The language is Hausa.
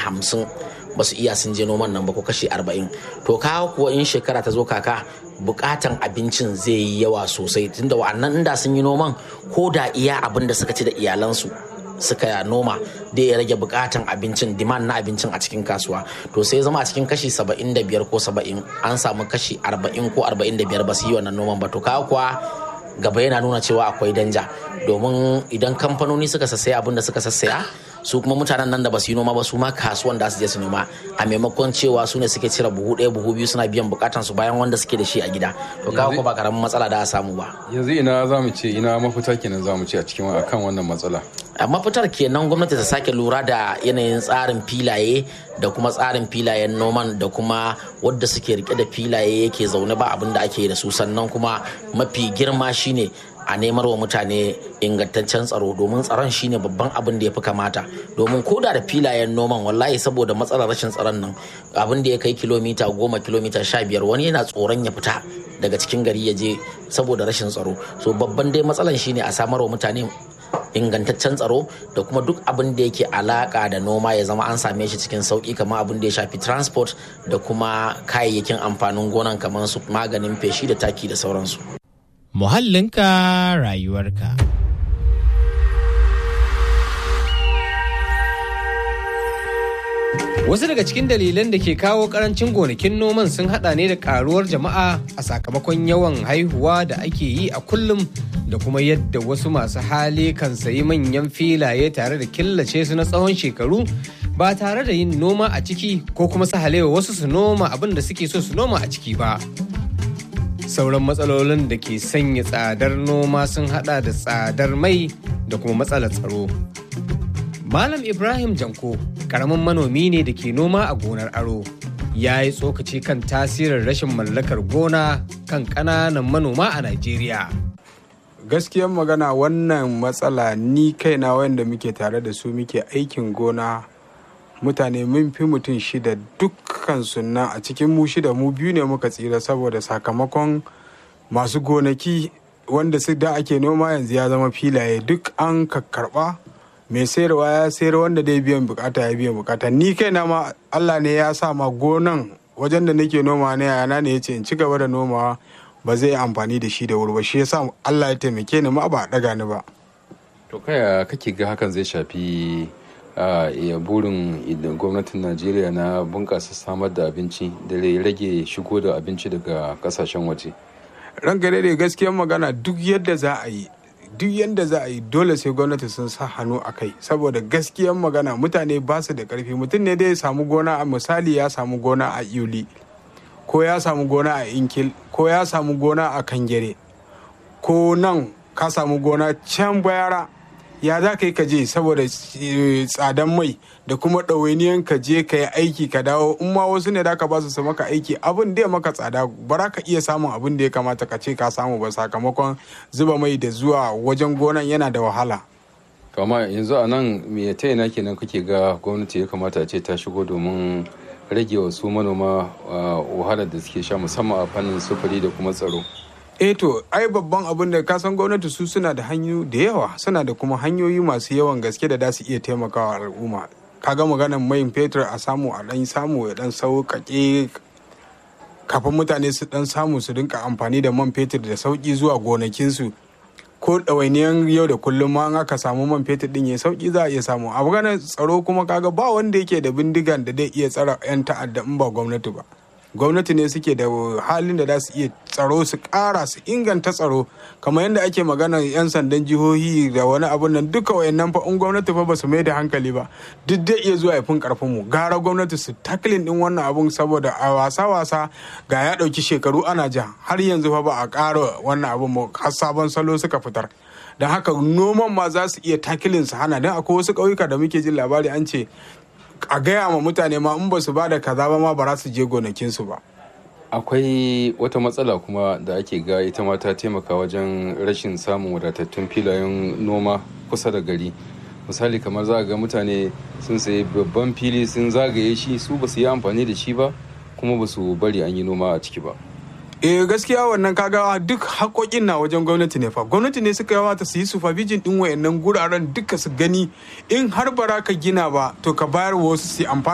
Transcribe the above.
hamsin ba su iya sun je noman nan ba ko kashi arba'in to kawo kuwa in shekara ta zo kaka bukatan abincin zai yi yawa sosai tunda wa'annan inda sun yi noman ko da iya abin da suka ci da iyalansu suka noma da ya rage bukatan abincin demand na abincin a cikin kasuwa to sai zama a cikin kashi 75 ko 70 an samu kashi 40 ko 45 ba su yi wannan noman ba to kawo kuwa gaba yana nuna cewa akwai danja domin idan kamfanoni suka sassaya abin da suka sassaya su kuma mutanen nan da ba su yi noma ba su ma kasuwan da su je su noma a maimakon cewa su ne suke cire buhu ɗaya buhu biyu suna biyan bukatan su bayan wanda suke da shi a gida to kawo ko ba karamin matsala da a samu ba yanzu ina za mu ce ina mafita kenan za mu ce a cikin akan wannan matsala a mafitar kenan gwamnati ta sake lura da yanayin tsarin filaye da kuma tsarin filayen noman da kuma wadda suke rike da filaye yake zaune ba abin da ake da su sannan kuma mafi girma shine a nemar wa mutane ingantaccen tsaro domin tsaron shine babban abin da ya fi kamata domin koda da filayen noman wallahi saboda matsalar rashin tsaron nan abin da ya kai kilomita goma kilomita sha biyar wani yana tsoron ya fita daga cikin gari ya je saboda rashin tsaro so babban dai matsalan shine a samar wa mutane ingantaccen tsaro da kuma duk abin da yake alaka da noma ya zama an same shi cikin sauki kamar abin da ya shafi transport da kuma kayayyakin amfanin gonan kamar su maganin feshi da taki da sauransu muhallinka rayuwarka. Wasu daga cikin dalilan da ke kawo karancin gonakin noman sun hada ne da karuwar jama'a a sakamakon yawan haihuwa da ake yi a kullum da kuma yadda wasu masu hali kan sayi manyan filaye tare da killace su na tsawon shekaru ba tare da yin noma a ciki ko kuma su halewa wasu su noma abin da suke so su noma a ciki ba. sauran matsalolin da ke sanya tsadar noma sun hada da tsadar mai da kuma matsalar tsaro. Malam Ibrahim Janko karamin manomi ne da ke noma a gonar aro. Ya yi tsokaci kan tasirin rashin mallakar gona kan ƙananan manoma a Najeriya. Gaskiyar magana wannan matsala ni kaina wanda muke tare da su muke aikin gona mutane mun fi mutum shida dukkan sunna a cikin mu shida mu biyu ne muka tsira saboda sakamakon masu gonaki wanda su da ake noma yanzu ya zama filaye duk an karba mai sayarwa ya sayar wanda dai biyan bukata ya biyan bukata ni kaina ma Allah ne ya sa ma gonan wajen da nake noma ne yana ne ya ce in ci gaba da nomawa ba zai yi amfani da shi da wuri ba shi yasa Allah ya taimake ni ma ba a daga ni ba to kaya kake ga hakan zai shafi a burin gwamnatin najeriya na bunƙasa samar da abinci da rage shigo da abinci daga kasashen waje ranka da gaskiyar magana duk yadda za a yi duk yadda za a yi dole sai gwamnati sun sa hannu a kai saboda gaskiyar magana mutane ba su da karfi mutum ne dai ya samu gona a misali ya samu gona a yuli ko ya samu gona a inkil ko ya samu gona a kangere ko nan ka samu gona can bayara ya za ka yi ka je saboda tsadan mai da kuma ɗawainiyan ka je ka yi aiki ka dawo in ma wasu ne da ka ba su maka aiki abin da ya maka tsada ba za ka iya samun abin da ya kamata ka ce ka samu ba sakamakon zuba mai da zuwa wajen gonan yana da wahala to amma yanzu a nan me ta yana kenan kake ga gwamnati ya kamata a ce ta shigo domin rage wa su manoma wahalar da suke sha musamman a fannin sufuri da kuma tsaro eh to ai babban abin da kasan gwamnati su suna da hanyoyi da yawa suna da kuma hanyoyi masu yawan gaske da za su iya taimakawa al'umma kaga maganar mai fetur a samu a dan samu ya dan sauƙaƙe kafin mutane su dan samu su rinka amfani da man fetur da sauƙi zuwa gonakinsu ko ɗawainiyan yau da kullum ma aka samu man fetur din ya sauƙi za a iya samu a maganar tsaro kuma kaga ba wanda yake da bindigan da zai iya tsara 'yan ta'adda in ba gwamnati ba gwamnati ne suke da halin da za su iya tsaro su kara su inganta tsaro kamar yadda ake magana 'yan sandan jihohi da wani abun nan duka wayannan fa in gwamnati fa ba su mai da hankali ba duk zai iya zuwa fin karfin mu gara gwamnati su taklin din wannan abun saboda a wasa wasa ga ya dauki shekaru ana ja har yanzu fa ba a kara wannan abun mu har sabon salo suka fitar don haka noman ma za su iya takilin su hana don akwai wasu ƙauyuka da muke jin labari an ce a gaya ma mutane ma in ba su ba da kaza ba ma ba za su je gonakinsu ba. Akwai wata matsala kuma da ake ga ita ma ta taimaka wajen rashin samun wadatattun filayen noma kusa da gari. Misali kamar za ga mutane sun sayi babban fili sun zagaye shi su ba su yi amfani da shi ba kuma ba su bari an yi noma a ciki ba. eh gaskiya wannan kaga duk haƙoƙin na wajen gwamnati ne fa gwamnati ne suka yawata su yi supervision din wayannan guraren duka su gani in har bara ka gina ba to ka bayar wasu su amfani